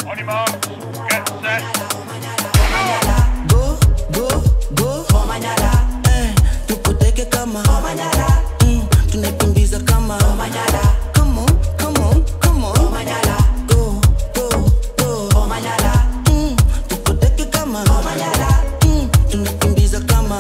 On your mark, get set. go go go eh, tukuteke kama mm, tunakimbiza kama Come on, come on, come on. Go, go, go. Mm, tukuteke kama Mm, tunakimbiza kama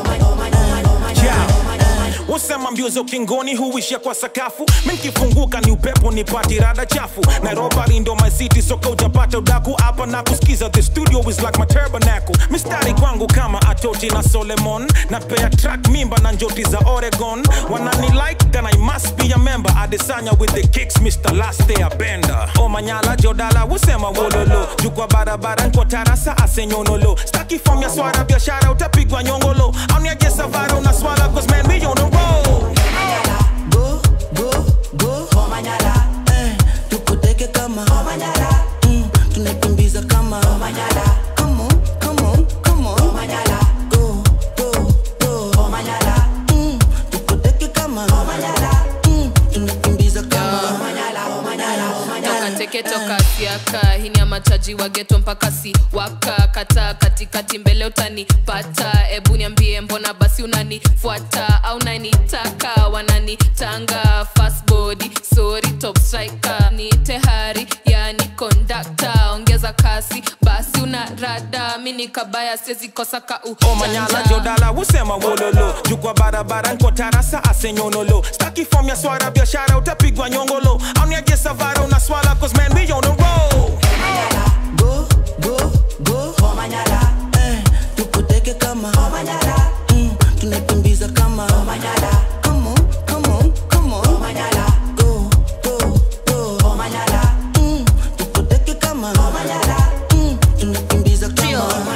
usema mbio za ukingoni huishia kwa sakafu minkifunguka ni upepo ni pati rada chafu nairobi ndo my city soka ujapata udaku hapa na kusikiza the studio is like my tabernacle mistari kwangu kama atoti na solemon na pea track mimba na njoti za oregon wanani like then i must be a member adesanya with the kicks mr last day abenda omanyala jodala usema wololo jukwa barabara nkwa tarasa asenyonolo staki fom ya swara biashara utapigwa nyongolo auniajesavara unaswala cause man we on the road go go go eh, tukuteke kama mm, tunakimbiza kama Come on, come on, come on. Go, go, go. Mm, tukuteke kama Mm, tunakimbiza kama toka teke toka siaka hini ya machaji wa geto mpaka si waka kata katikati mbele utanipata ebu niambie mbona basi unanifuata au nanitaka wananitanga fast body sorry top striker ni tehari yani kondakta ongeza kasi basi una rada mini kabaya siwezi kosa ka omanyala jodala usema wololo jukwa barabara nko tarasa asenyonolo staki fom ya swara biashara utapigwa nyongolo auniajesavara unaswala cause man we on the road go go go eh, tukuteke kama mm, tunakimbiza kama Come on, come on, come on. Go, go, go. Mm, tukuteke kama Mm, tunakimbiza kama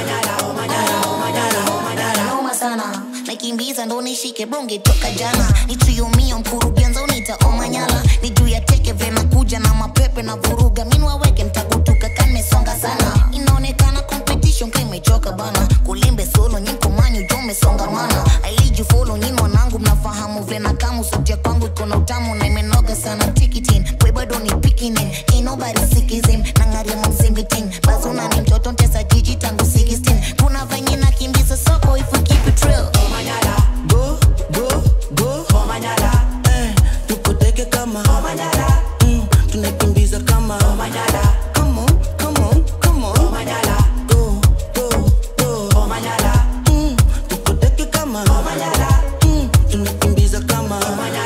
noma sana nakimbiza ndo nishike bonge toka jana nitriumia mkurugenza unita omanyala ni juu ya teke vena kuja na mapepe na vuruga minwaweke mtagutuka kamesonga sana inaonekana competition ka imechoka bana kulimbe solo nyiko manyu jo mesongamana ailiju folo nyin wanangu mnafahamu vena kamu sotia kwangu iko na utamu na imenoga sana tikitin kwe bado ni pikinin inobody sikizim nangaria mamsimbiting bazuna ni mtoto ntesa jiji tangu 16 kuna venye nakimbiza soko if we keep it real go go go eh, tukuteke kama mm, tunakimbiza kama Come on, come on, come on. Go, go, go. Mm, tukuteke kama Mm, tunakimbiza kama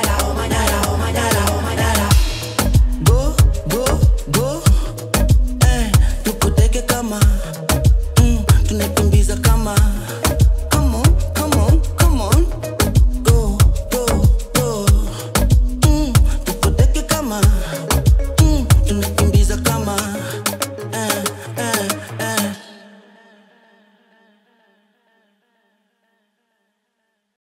go go go eh, tukuteke kama mm, tunakimbiza kama